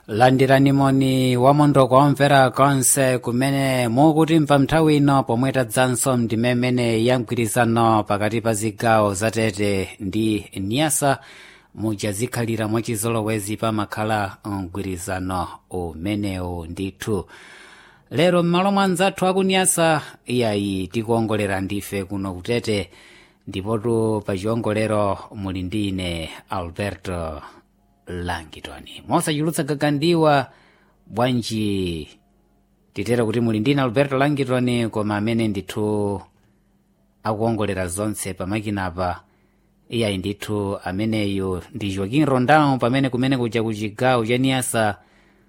landirani moni wamondoko omvera konse kumene mukutimva nthawi ino pomwe tadzanso ndimemene ya mgwirizano pakati pa zigawo zatete ndi niyasa muja zikhalira mwachizolowezi pamakhala mgwirizano umenewu ndithu lero m'malo mwa anzathu akunyasa iyayi tikuongolera ndife kuno kutete ndipotu pa chiongolero muli ndi ine alberto langitoni mosachulutsa gagandiwa bwanji titero kuti muli ndine alberto langitoni koma amene ndithu akuongolera zonse pamakinapa iyayi ndithu ameneyu ndi joaquin rondão pamene kumene kuja ku chigawo cha niyasa